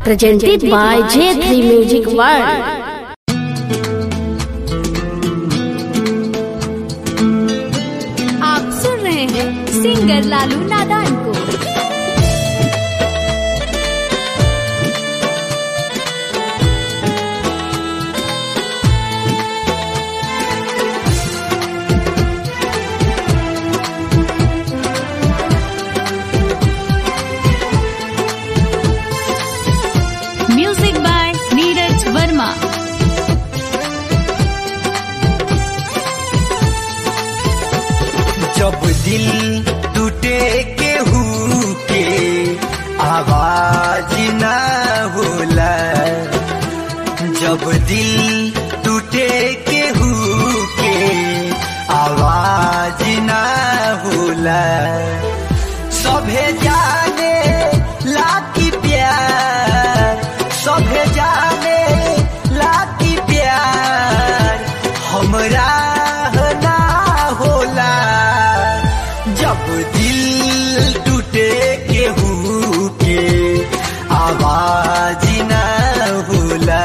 presented by J3 Music World. आप सुन रहे हैं सिंगर लालू नादान को म्यूजिक बाय नीरज वर्मा जब दिल टूटे के हु के आवाज ना होला जब दिल टूटे के हु के आवाज ना होला सभे जाने लाकी प्यार सभे जाने लाकी प्यार हमरा ना होला जब दिल टूटे केहू के आवाज ना होला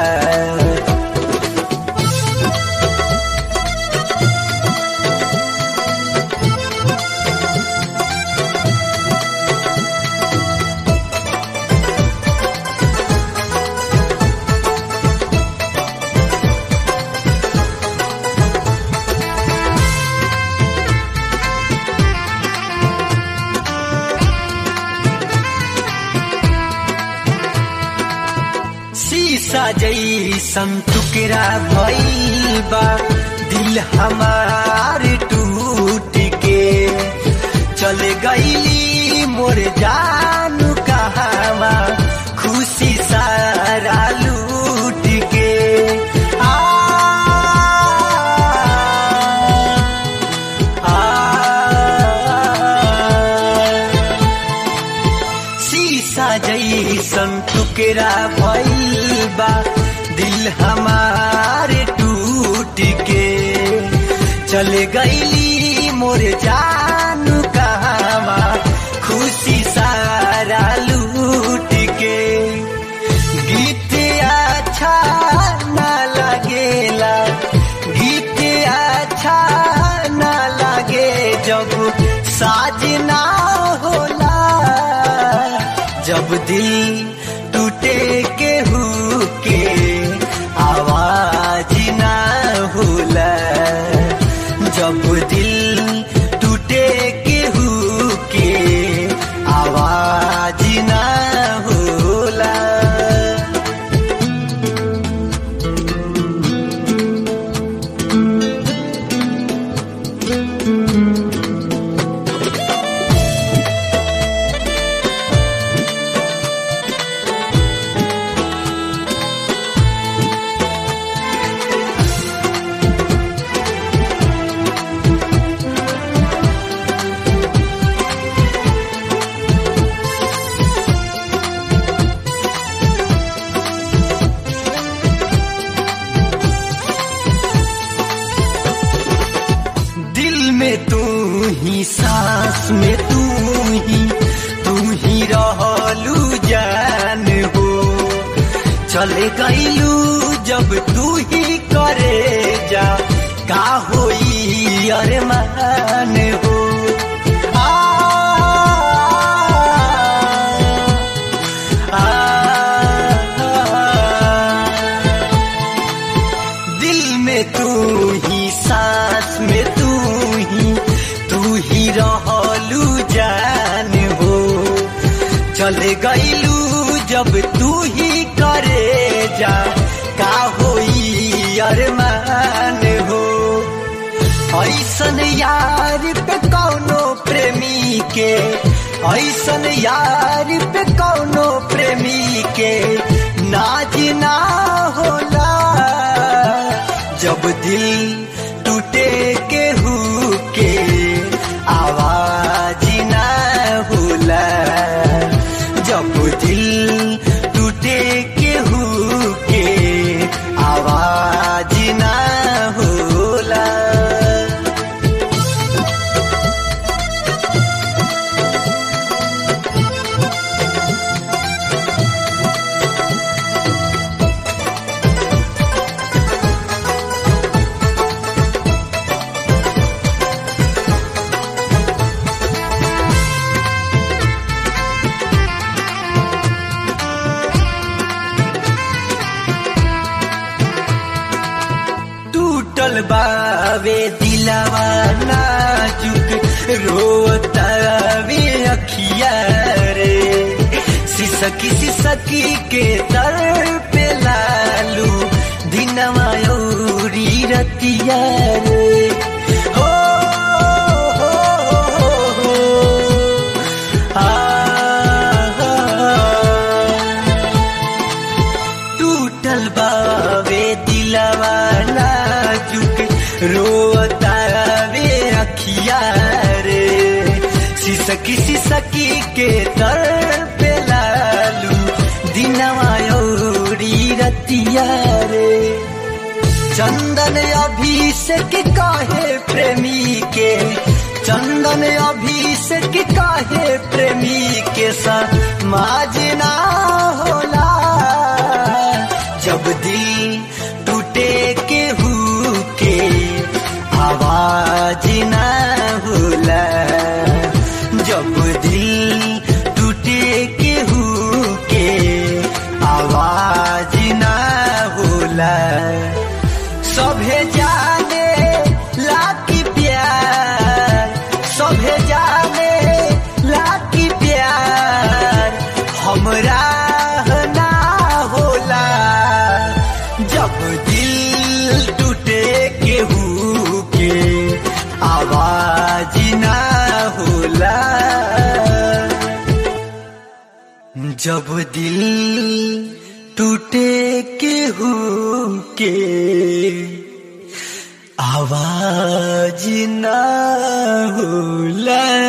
शीशा जैसन टुकड़ा भइल बा दिल हमार टूट के चले गईली मोर जानू कहवा खुशी सारा लूट के आ, आ, शीशा जैसन टुकड़ा भइल बा दिल हमारे टूट के चले गईली मोर जानू कहवा खुशी सारा लूट के गीत अच्छा ना लगेला गीत अच्छा ना लगे जब साजना होला जब दिल टूटे के हु के आवाज ना होला जब दिल टूटे के हु के आवाज ना होला दिल में तू ही सांस में तू ही तू ही रहलू जान हो चले गईलू जब तू ही करे जा का होई अरमान हो आ, आ, आ, दिल में तू ही सांस में तू ही तू ही रहलू जान हो चले गईलू जब तू ही करे जा का होई अरमान हो ऐसन यार पे कौनो प्रेमी के ऐसन यार पे कौनो प्रेमी के नाज ना होला जब दिल टूटे के हु के आवाज ना होला जब दिल टूटे के हु के आवाज ना होला बावे दिलावा नाजुक रोतावे अखिया रे सिसकी सिसकी के तर पे लालू दिनवा औरी रतिया रे हो हो हो हो आ, टूटल बावे दिलवा नाजुक रोतावे अखिया रे सिसकी सिसकी के तर पे लालू दिनवा औरी रतिया रे चंदन अभिषेक काहे प्रेमी के चंदन अभिषेक काहे प्रेमी के समाजना होला जब दिल टूटे के हु के आवाज ना होला जब दिल टूटे के हु के आवाज ना होला सभे जाने लाकी प्यार सभे जाने लाकी प्यार हमरा ना होला जब दिल टूटे केहू के आवाज ना होला जब दिल टूटे केहू के आवाज ना होला